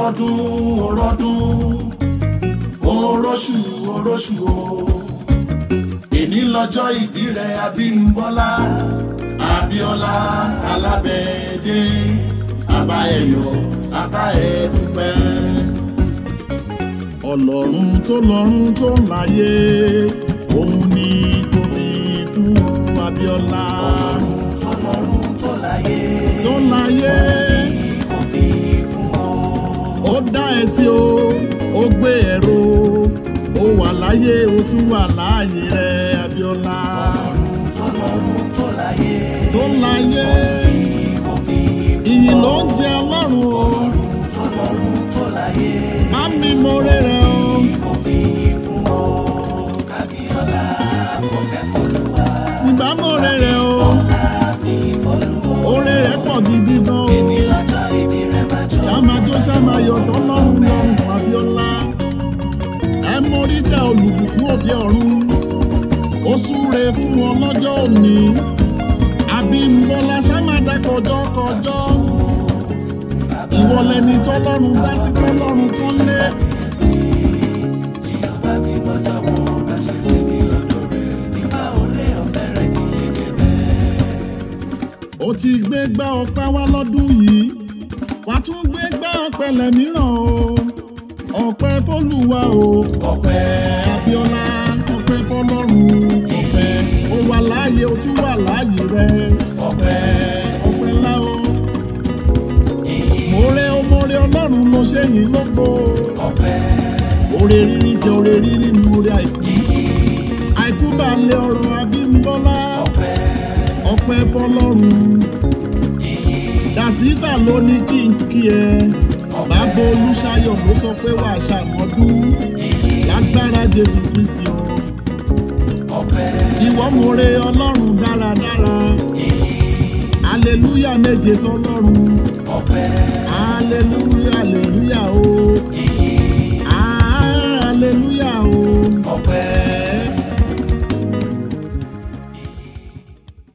ọrọdún ọrọdún oróṣù oróṣù o èní lọ́jọ́ ìbí rẹ abímbọ́lá abíọ́lá alábẹ́ẹ̀dé abá ẹ̀yọ̀ abá ẹ̀ dúpẹ́. ọlọ́run tó lọ́run tó láyé òun ni kò fi fún abíọ́lá Ọlọ́run tó láyé tó láyé kò fi fún ọ. ó dá ẹ sí o ó gbé ẹ̀rọ ó wà láyé ó tún wà láàyè rẹ abíọ́lá Ọlọ́run tó láyé tó láyé kò fi ìyìn ló ń jẹ ọlọ́run o Ọlọ́run tó láyé má mi mọ̀rẹ́ rẹ o kò fi fún ọ. Kábíọ́lá fọpẹ́ fọlùwà ìgbà mọ̀rẹ́ rẹ o láàfin fọlùwà. oore rẹ pọ̀ gidi gan o Ní lọ́jọ́ ìbí rẹ̀ máa jọ. sàmájó sàmáyọ sọlọ́run lọ́run abíọ́lá ẹ mórí jẹ́ olùbùkún òde ọ̀run ó súre fún wọn lọ́jọ́ òní abímbọ́lá sàmádà kọjọ́ kọjọ́ ìwọ lẹni tọ́lọ́run bá sí tọ́lọ́run kan lé Jìhófà bí bọ́jà wọn bá ṣe lé ní ọ̀dọ̀ rẹ̀. Nígbà olè ọ̀fẹ́ rẹ̀ kì í lédè bẹ́ẹ̀. ó ti gbé gbá ọpẹ́ wá lọ́dún yìí wàá tún gbé gbá ọpẹ́ lẹ́míràn o ọpẹ́ fólúwa o Ọpẹ́ abíọ́lá ọpẹ́ fọ́lọ́run ọpẹ́ ó wà láàyè ó tún wà láàyè rẹ ọpẹ́ ọpẹ́ ńlá o mọ̀ọ́rẹ́ o mọ̀ọ́rẹ́ ọlọ́run ló ṣe yìí lógo ọpẹ́ òrè rírí jẹ òrè rírí nu orí àìkú àìkú bá lé ọrọ̀ abímbọ́lá ọpẹ́ ọpẹ́ fọ́lọ́run dàsígbà ló ní kí n kí ẹ bàbá olùṣàyọ̀ ló sọ pé wàá ṣàmọ́dún lágbára jésù kristi o ọpẹ́ ìwọ mọ̀ọ́rẹ́ ọlọ́run dáradára aleluya méje sọlọ́run ọpẹ́ aleluya aleluya o